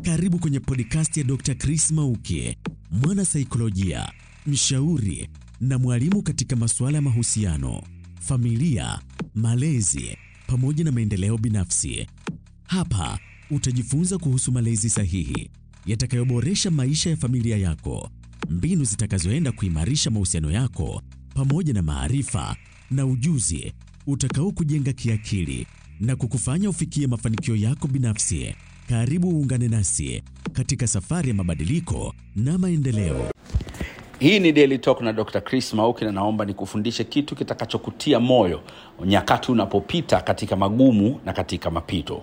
Karibu kwenye podcast ya Dr. Chris Mauki, mwana saikolojia, mshauri na mwalimu katika masuala ya mahusiano, familia, malezi pamoja na maendeleo binafsi. Hapa utajifunza kuhusu malezi sahihi yatakayoboresha maisha ya familia yako, mbinu zitakazoenda kuimarisha mahusiano yako pamoja na maarifa na ujuzi utakao kujenga kiakili na kukufanya ufikie mafanikio yako binafsi. Karibu uungane nasi katika safari ya mabadiliko na maendeleo. hii ni daily talk na dr chris mauki na naomba nikufundishe kitu kitakachokutia moyo nyakati unapopita katika magumu na katika mapito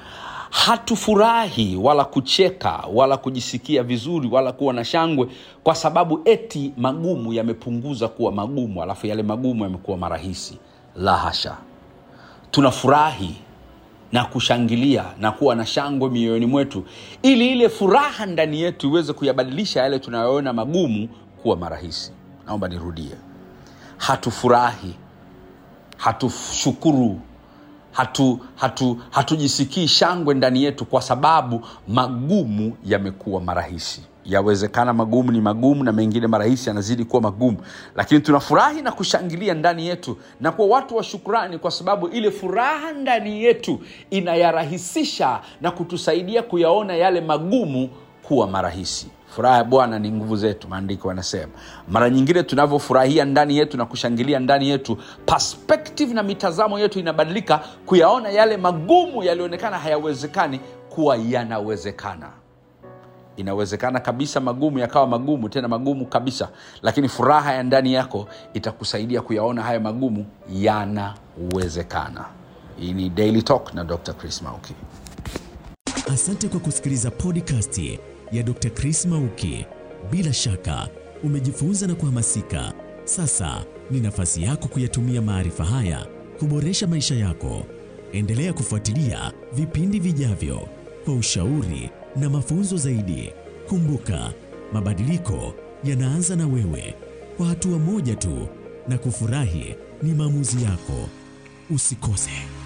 hatufurahi wala kucheka wala kujisikia vizuri wala kuwa na shangwe kwa sababu eti magumu yamepunguza kuwa magumu alafu yale magumu yamekuwa marahisi la hasha tunafurahi na kushangilia na kuwa na shangwe mioyoni mwetu ili ile furaha ndani yetu iweze kuyabadilisha yale tunayoona magumu kuwa marahisi naomba nirudie hatufurahi hatushukuru hatu hatu hatujisikii shangwe ndani yetu kwa sababu magumu yamekuwa marahisi yawezekana magumu ni magumu na mengine marahisi yanazidi kuwa magumu lakini tunafurahi na kushangilia ndani yetu na kuwa watu wa shukrani kwa sababu ile furaha ndani yetu inayarahisisha na kutusaidia kuyaona yale magumu kuwa marahisi furaha ya bwana ni nguvu zetu maandiko yanasema mara nyingine tunavyofurahia ndani yetu na kushangilia ndani yetu perspective na mitazamo yetu inabadilika kuyaona yale magumu yaliyoonekana hayawezekani kuwa yanawezekana inawezekana kabisa magumu yakawa magumu tena magumu kabisa lakini furaha ya ndani yako itakusaidia kuyaona haya magumu yanawezekana hii ni daily talk na dr chris mauki Asante kwa kusikiliza podcast ya Dr. Chris Mauki. Bila shaka umejifunza na kuhamasika. Sasa ni nafasi yako kuyatumia maarifa haya kuboresha maisha yako. Endelea kufuatilia vipindi vijavyo kwa ushauri na mafunzo zaidi. Kumbuka, mabadiliko yanaanza na wewe, kwa hatua moja tu, na kufurahi ni maamuzi yako. Usikose.